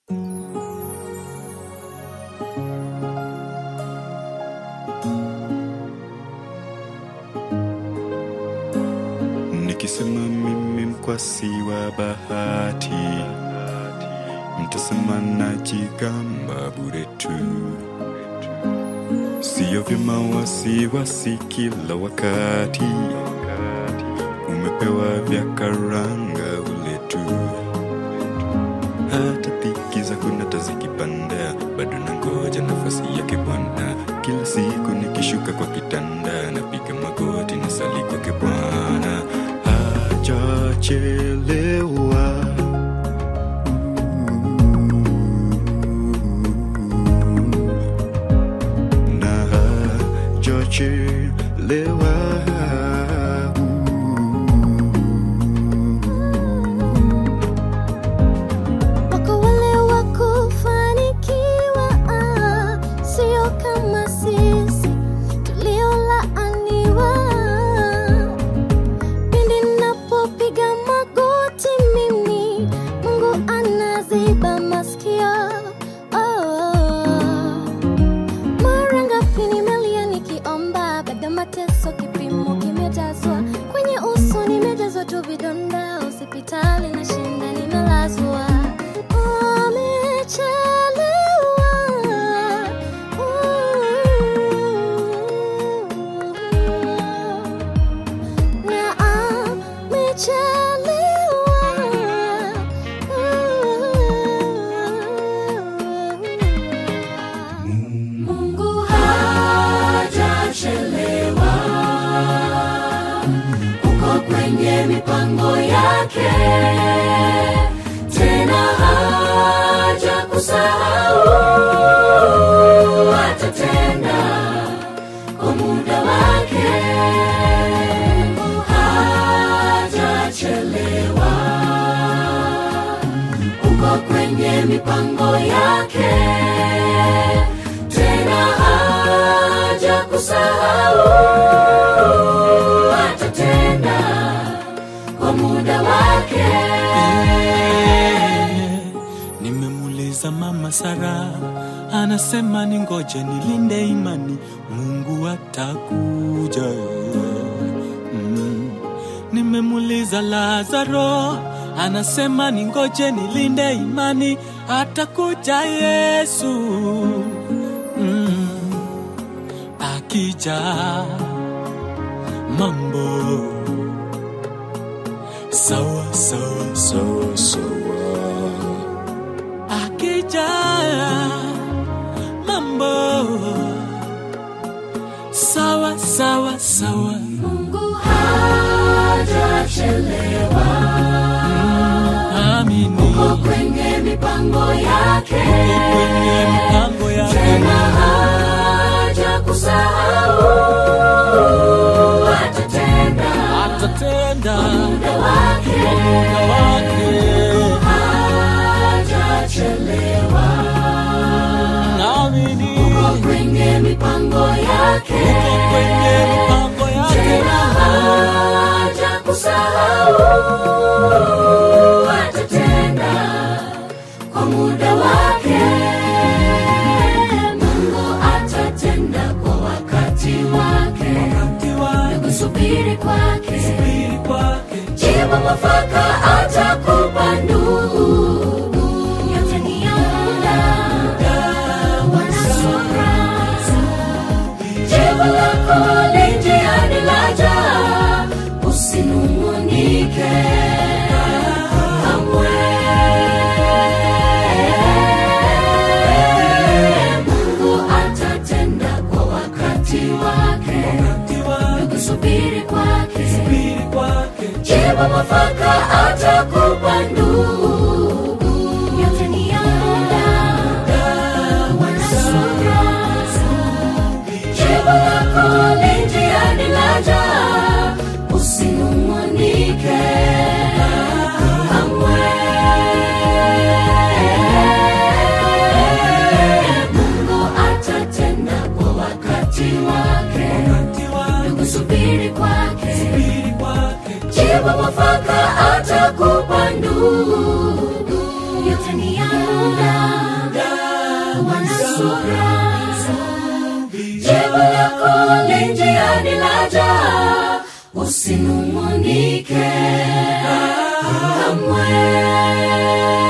Nikisema mimi mkwasi wa bahati, mtasema najigamba bure tu. Sio vyema wasiwasi kila wakati, umepewa vya karanga ule tu. Hata dhiki zako nata zikipanda, bado nangoja nafasi yake Bwana. Kila siku nikishuka kwa kitanda, napiga magoti na sali kwake Bwana. Hajachelewa. na hajachelewa. Wako wale wa kufanikiwa, ah, sio kama sisi tuliolaaniwa. Pindi ninapopiga magoti mimi, Mungu anaziba masikio. Oh. Mara ngapi nimelia nikiomba, baada mateso kipimo kimejazwa kwenye uso, nimejazwa tu vidonda, hospitali na shinda nimelazwa. Amechelewa, na amechelewa. Mungu hajachelewa, uko kwenye mipango yake, tena haja kusahau, atatenda kwa muda wake. Mungu hajachelewa, uko kwenye mipango yake tena haja kusahau, atatenda kwa muda wake. Nimemuuliza mama Sara, anasema ni ngoje nilinde imani, Mungu atakuja. Mm. Nimemuuliza Lazaro, anasema ni ngoje nilinde imani, atakuja Yesu. Mm. Akija mambo sawa sawa sawa sawa akija mambo sawa sawa sawa Mungu hajachelewa, amini uko kwenye mipango yake, kwenye mipango yake tena haja kusahau, atatenda atatenda muda wake. kwa muda wake hajachelewa, amini uko kwenye mipango yake, uko kwenye mipango yake tena haja kusahau, atatenda kwa muda wake. Mungu atatenda kwa wakati wake, wakati wake kusubiri kwake, subiri kwake jibu mwafaka atakupa ndugu, yote ni ya muda. Wanasura. Jibu lako li njiani laja, usinung'unike kamwe. Mungu atatenda kwa wakati wake, wakati wake kusubiri kwake, subiri kwake jibu mwafaka atakupa ndugu, yote ni ya muda. Wanasura. Jibu lako li njiani laja, usinung'unike kamwe. Mungu atatenda kwa wakati wake, wakati wake kusubiri kwake, subiri kwake jibu mwafaka atakupa ndugu, yote ni ya muda. sura jibu lako li njiani laja usinung'unike kamwe